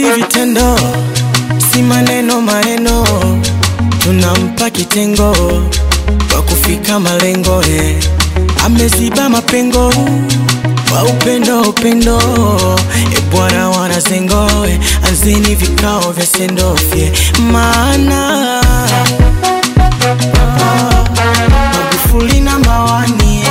Juhudi vitendo, si maneno maneno, tunampa kitengo kwa kufika malengo eh. Ameziba mapengo kwa upendo upendo, e Bwana wanazengo eh. Anzeni vikao vya sendofye maana ah, Magufuli namba wani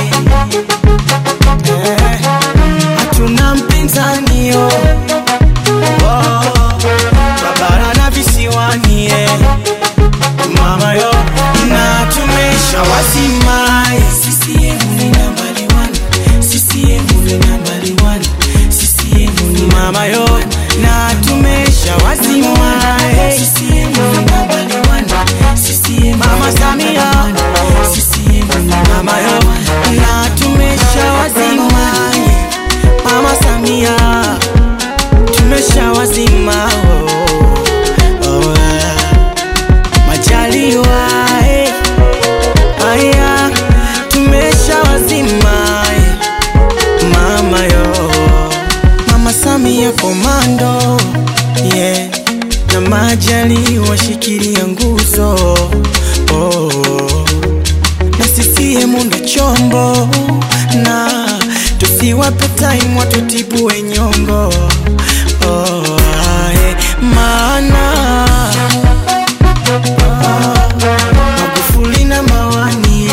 eh, hatuna mpinzani oh. Oh, Babara na visiwani eh. Mama yo na tumesha wasimai CCM ni nambari one CCM ni nambari one CCM ni mama yo na tumesha wasimai CCM ni nambari one CCM mama Samia CCM ni mama yo na tumesha wasimai mama Samia tumesha wazima oh, oh, ah. Majaliwa eh, aya tumesha wazima eh, mama yo mama Samia komando yeah, na Majaliwa shikilia nguzo oh, na CCM ndo chombo na tusiwape time watutibue nyongo oh, ae, maana ah, Magufuli na mawani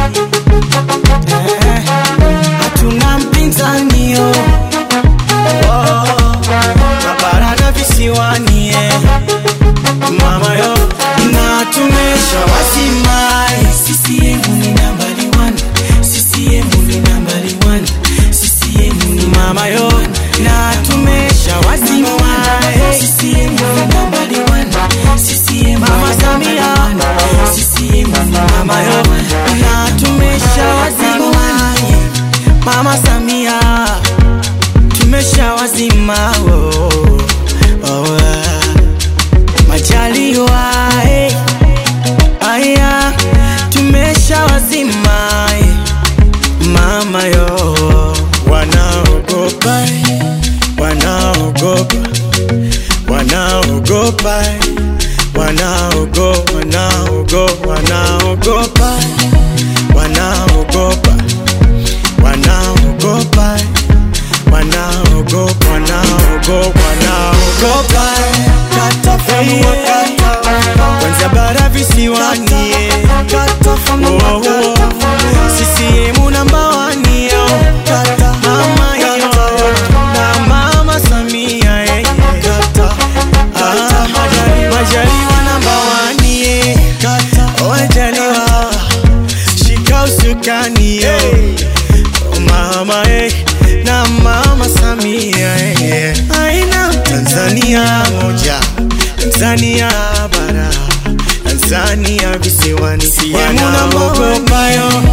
eh, hatuna mpinzani oh, oh, Mabara na visiwani eh, mama yo na tumesha wasimai CCM ni nambari one CCM ni nambari one CCM ni mama yo na tumesha wasimai CCM ni nambari one CCM mama Samia CCM ni mama yo na tumesha wasimai mama Samia tumesha wazima oh, oh, ah. Majaliwa eh, aya tumesha wazima eh, mama yo wanaogopa eh, wanaogopa wanaogopa eh, wanaogopa wanaogopa wanaogopa eh, wanaogopa wanaogopa eh, wanaogopa wanaogopa wanaogopa eh, katafanua kata kwanza bara visiwani eh, oh, oh, CCM namba wani yo mama yo na mama Samia eh, ah, Majaliwa namba wani eh, oh, Majaliwa shika usukani yo oh, mama eh, na mama Samia eh, aina Tanzania moja Tanzania bara Tanzania visiwani wanaogopa yo